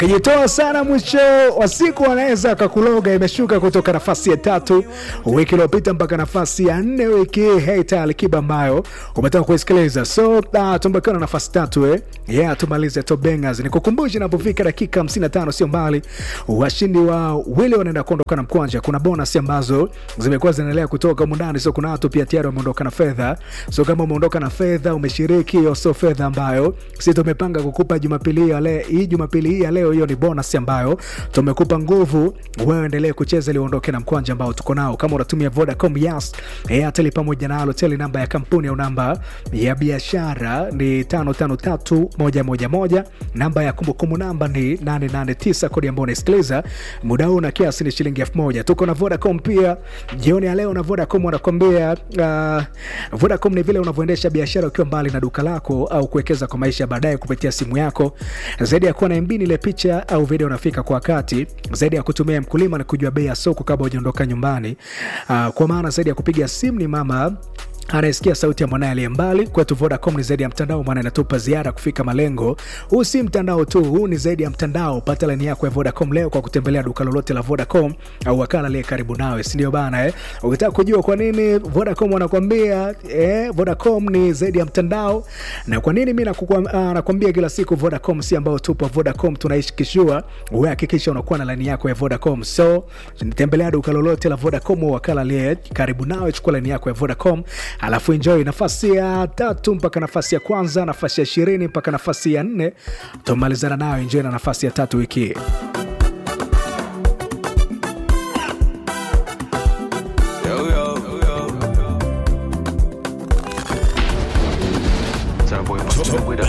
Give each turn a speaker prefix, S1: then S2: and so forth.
S1: kijitoa sana mwisho wa siku wanaweza akakuloga. Imeshuka kutoka nafasi ya tatu wiki iliyopita mpaka nafasi ya nne wiki hii. Heita Alikiba ambayo umetoka kuisikiliza, so uh, tumbakiwa na nafasi tatu eh? Yeah, tumalize Top Bangers. Nikukumbushe inapofika dakika 55 sio mbali, washindi wa wili wanaenda kuondoka na mkwanja. Kuna bonus ambazo zimekuwa zinaendelea kutoka humu ndani, so kuna watu pia tayari wameondoka na fedha. So kama umeondoka na fedha, umeshiriki hiyo, so fedha ambayo sisi tumepanga kukupa Jumapili hii ya leo, hii Jumapili hii ya leo, hiyo ni bonus ambayo tumekupa nguvu wewe endelee kucheza ili uondoke na mkwanja ambao tuko nao. Kama unatumia Vodacom, Yas, Airtel pamoja na Halotel, namba ya kampuni au namba ya biashara ni 553111, namba ya kumbukumbu namba ni 889, kodi ambayo unasikiliza muda huu na kiasi ni shilingi 1000. Tuko na Vodacom pia jioni ya leo, na Vodacom wanakwambia uh, Vodacom ni vile unavyoendesha biashara ukiwa mbali na duka lako au kuwekeza kwa maisha baadaye kupitia simu yako. Zaidi ya kuwa na MB ile picha au video unafika kwa wakati, zaidi ya kutumia mkulima na kujua bei ya soko kabla hujaondoka nyumbani. Uh, kwa maana zaidi ya kupiga simu ni mama anayesikia sauti ya mwanaye aliye mbali. Kwetu Vodacom ni zaidi ya mtandao, maana inatupa ziara kufika malengo. Huu si mtandao tu, huu ni zaidi ya mtandao. Pata laini yako ya Vodacom leo kwa kutembelea duka lolote la Vodacom au wakala aliye karibu nawe, si ndio bana eh? Ukitaka kujua kwa nini Vodacom wanakwambia eh, Vodacom ni zaidi ya mtandao na kwa nini mimi nakwambia kila siku Vodacom si ambao tupo Vodacom tunaishi kishua, wewe hakikisha unakuwa na laini yako ya Vodacom. So tembelea duka lolote la Vodacom au wakala aliye karibu nawe, chukua laini yako ya Vodacom alafu enjoy nafasi ya tatu mpaka nafasi ya kwanza, nafasi ya ishirini mpaka nafasi ya nne tumalizana nayo. Enjoy na nafasi ya tatu wiki hii.